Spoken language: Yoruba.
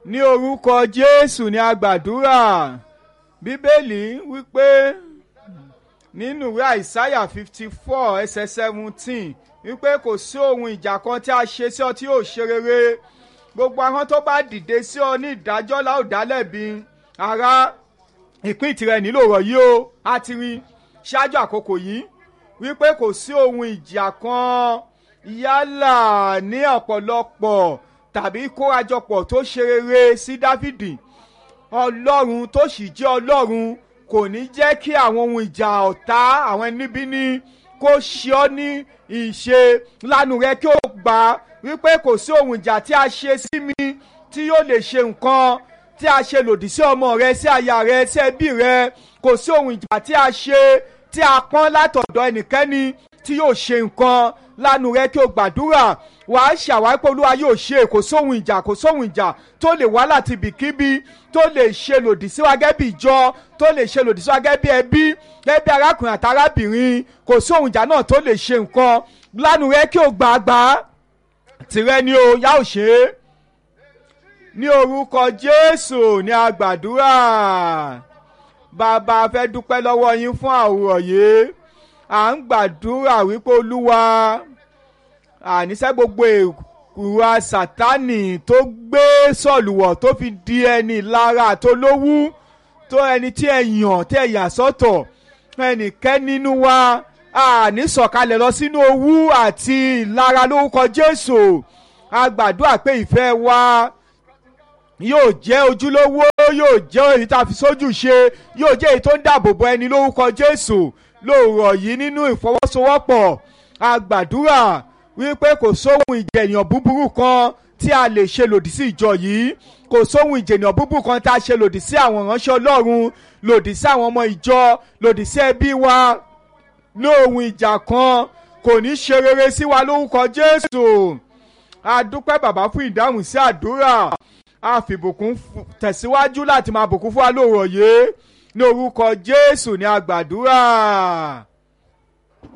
ní orúkọ jésù ní agbàdúrà bíbélì wípé nínú ìwé àìsáyà fifty four ẹsẹ̀ seventeen wípé kò sí ohun ìjà kan tí a ṣe sí ọ tí yóò ṣe rere gbogbo àwọn tó bá dìde sí ọ ní ìdájọ́ la ó dá lẹ́bi ará ìpín tirẹ̀ nílò ọ̀rọ̀ yìí o a ti rí ṣáájú àkókò yìí wípé kò sí ohun ìjà kan yálà ní ọ̀pọ̀lọpọ̀ tàbí kórajọpọ̀ tó ṣe rere sí dáfídì ọlọ́run tó sì jẹ́ ọlọ́run kò ní jẹ́ kí àwọn ohun ìjà ọ̀tá àwọn níbí ní kó ṣe ọ́ ní ìṣe lánàá rẹ kí ó gbà wípé kò sí ohun ìjà tí a ṣe sí mi tí yóò lè ṣe nǹkan tí a ṣe lòdì sí ọmọ rẹ sí aya rẹ sí ẹbí rẹ kò sí ohun ìjà tí a ṣe tí a pọ́n látọ̀dọ̀ ẹnikẹ́ni tí yóò ṣe nǹkan lánàá rẹ kí o gbàdúrà wàá ṣàwárí pé olúwa yóò ṣe kò sóhun ìjà kò sóhun ìjà tó lè wá láti ibikíbi tó lè ṣe lòdì sí wa gẹ́gẹ́ bí ìjọ tó lè ṣe lòdì sí wa gẹ́gẹ́ bí ẹbí gẹ́gẹ́ bí arákùnrin àti arábìnrin kò sóhun ìjà náà tó lè ṣe nǹkan lánàá rẹ kí o gbàgbà tìrẹ ni o yá ò ṣe é ní orúkọ jésù ní agbàdúrà bàbá fẹ́ dúpẹ́ lọ́wọ́ yín fún àwòrán yìí à ń gbàdúrà wípé olúwa àníṣe gbogbo ìwà sátánì tó gbé sọ̀lùwọ̀ tó fi di ẹni lára tó lówú tó ẹni tí ẹ yàn tí ẹ yà sọ́tọ̀ ẹnìkẹ́ nínú wa àní sọ̀kalẹ̀ lọ sínú owú àti ìlara lórúkọ jésù a gbàdúrà pé ìfẹ́ wa yóò jẹ́ ojúlówó yóò jẹ́ èyí tá a fi sójú ṣe yóò jẹ́ èyí tó ń dáàbò bo ẹni lórúkọ jésù lóòrọ̀ yìí nínú ìfọwọ́sowọ́pọ̀ a gbàdúrà wípé kò sóhun ìjẹ̀yàn búburú kan tí a lè ṣe lòdì sí ìjọ yìí kò sóhun ìjẹ̀yàn búburú kan tá a ṣe lòdì sí àwọn ìránṣẹ́ ọlọ́run lòdì sí àwọn ọmọ ìjọ lòdì sí ẹbí wa lóhun ìjà kan kò ní ṣe rere sí wa lórúkọ jésù a dúpẹ́ bàbá fún ìdáhùn sí àdúrà a fìbùkún tẹ̀síwájú láti máa bùkún fún wa lóòrọ̀ yìí ní orúkọ jésù ní a gbàdúrà.